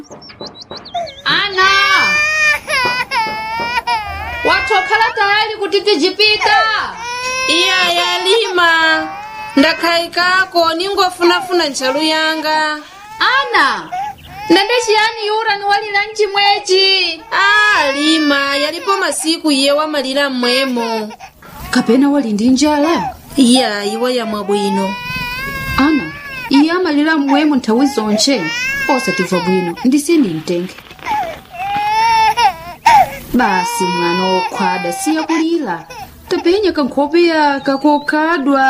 ana watokhala tayali kuti tijipita iya yalima ndakhayikako ningofunafuna ntchalu yanga ana ndende chiyani yura niwalira mchimwechi a lima yalipo masiku iye wamalira mmwemo kapena wali ndi njala iya iwe yamwa bwino ana iye amalira mmwemo nthawi zonche osatimva bwino ndisini mtenge basi mwana wokhwada siya kulira tapenya kankhope yaka kokhadwa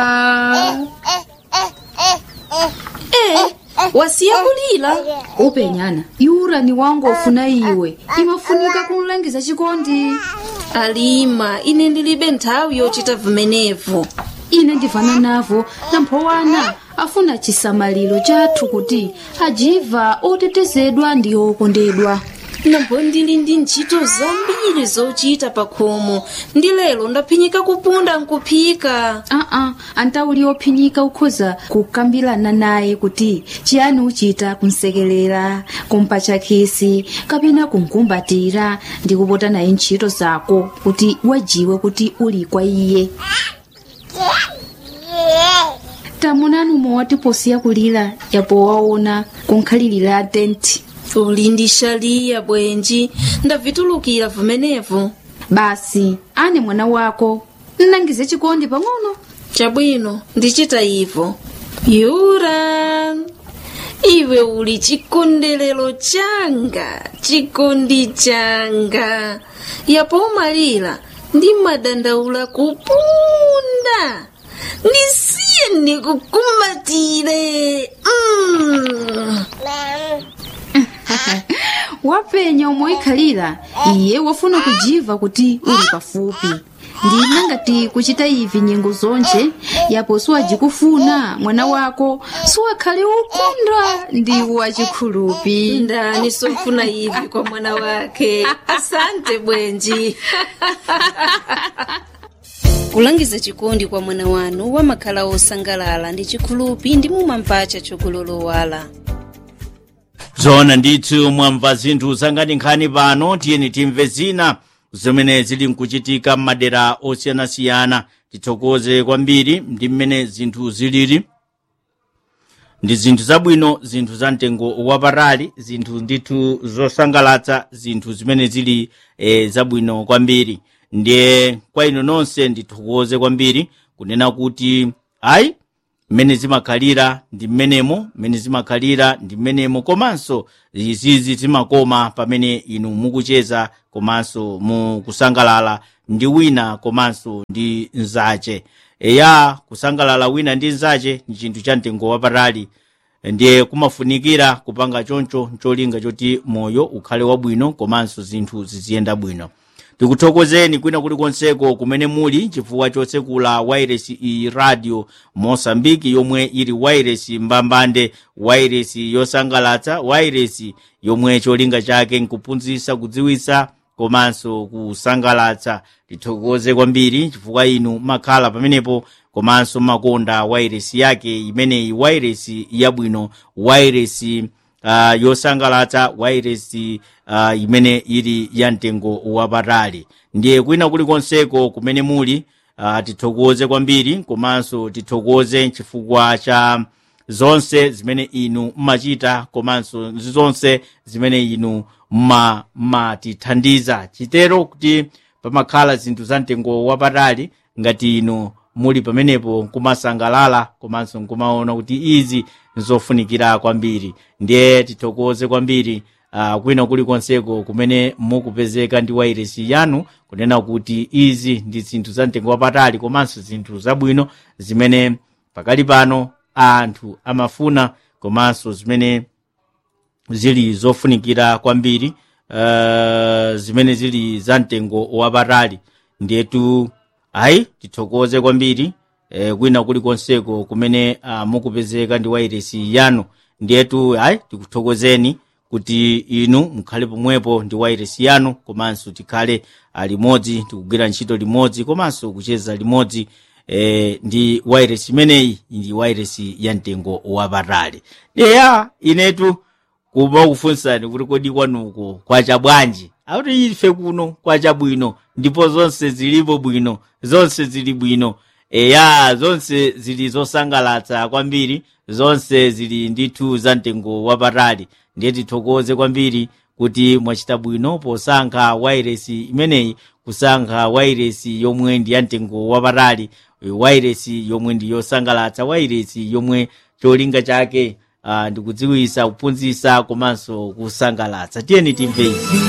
e wasiya kulira upenyana yura ni wangu ofuna iwe imafunika kunlangiza chikondi alima ine ndilibe nthawi yochita vimenevo ine ndivana navo namphowana afuna chisamaliro chathu kuti ajiva otetezedwa ndi okondedwa nambo ndili ndi ntchito zambiri zochita pa khomo ndi lero ndaphinyika kupunda nkuphika aa antauli ophinyika ukhoza kukambirana naye kuti chiyani uchita kunsekerera kumpatcha khisi kapena kunkumbatira ndi kupota naye ntchito zako kuti wajiwe kuti uli kwa iye tamunani mowati posiya kulira yapo waona kunkhalirira tenti uli ndi shaliya bwenji ndavitulukira vimenevo basi ane mwana wako nnangize chikondi pang'ono chabwino ndichita ivo yura iwe uli chikondelero changa chikondi changa yapo umalira ndi madandaula kupunda ndisiye ndikukumbatire mm. wapenya umoikhalira iye wafuna kujiva kuti uli pafupi ndina ngati kuchita ivi nyengo zonje yapo siwajikufuna mwana wako siwakhale ukunda ndi wachikhulupi ndani sofuna ivi kwa mwana wake asante bwenji kulangiza chikondi kwa mwana wanu wamakhala osangalala ndi chikhulupi ndi mumampacha chokulolowala zona ndithu mwamva zinthu zangati nkhani pano tiyeni timve zina zimene zili nkuchitika m'madera osiyanasiyana tithokoze kwambiri ndi mmene zinthu zilili ndi zinthu zabwino zinthu za mtengo wapatali zinthu ndithu zosangalatsa zinthu zimene zili e, zabwino kwambiri ndiye kwa ino nonse ndithokoze kwambiri kunena kuti ayi mmene zimakhalira ndi mmenemo mmene zimakhalira ndi mmenemo komanso izizi zimakoma pamene inu mukucheza komanso mukusangalala ndi wina komanso ndi nzache eya kusangalala wina ndi nzache ndi chinthu cha mtengo wapatali ndiye kumafunikira kupanga choncho ncholinga choti moyo ukhale wabwino komanso zinthu ziziyenda bwino tikuthokozeni kwina kulikonseko kumene muli chifukwa chotsekula wairesi iyi radio mosambiki yomwe ili wairesi mbambande wairesi yosangalatsa wairesi yomwe cholinga chake nkuphunzitsa kudziwitsa komanso kusangalatsa tithokoze kwambiri chifukwa inu makhala pamenepo komanso makonda wairesi yake imeneyi wairesi yabwino wairesi uh, yosangalatsa wairesi uh, imene ili ya mtengo wapatali ndiye kwina kulikonseko kumene muli uh, tithokoze kwambiri komanso tithokoze chifukwa cha zonse zimene inu mmachita komanso zonse zimene inu mmatithandiza chitero kuti pamakhala zinthu za mtengo wapatali ngati inu muli pamenepo nkumasangalala komanso nkumaona kuti izi nzofunikira kwambiri ndiye tithokoze kwambiri uh, kwina kulikonseko kumene mukupezeka ndi wairesi yanu kunena kuti izi ndi zinthu za mtengo wapatali komanso zinthu zabwino zimene pakali pano anthu amafuna komanso zimene zili zofunikira kwambiri uh, zimene zili za mtengo wapatali ndiyetu ayi tithokoze kwambiri eh, kwina kulikonseko kumene uh, mukupezeka ndi wairesi yanu ndiyetu ayi tikuthokozeni kuti inu mukhale pomwepo ndi wairesi yanu komanso tikhale limodzi tikugwira ntchito limodzi komanso kucheza limodzi eh, ndi wairesi imeneyi ndi wairesi ya mtengo wapatali eya inetu koma kufunsani kuti kodi kwanuko kwacha bwanji akuti ife kuno kwacha bwino ndipo zonse zilipo bwino zonse zili bwino eya zonse zili zosangalatsa kwambiri zonse zili ndithu za mtengo wapatali ndiye tithokoze kwambiri kuti mwachita bwino posankha wairesi imeneyi kusankha wairesi yomwe ndi ya mtengo wapatali wairesi yomwe ndi yosangalatsa wairesi yomwe cholinga chake uh, ndikudziwisa kuphunzitsa komanso kusangalatsa tiyeni timve izi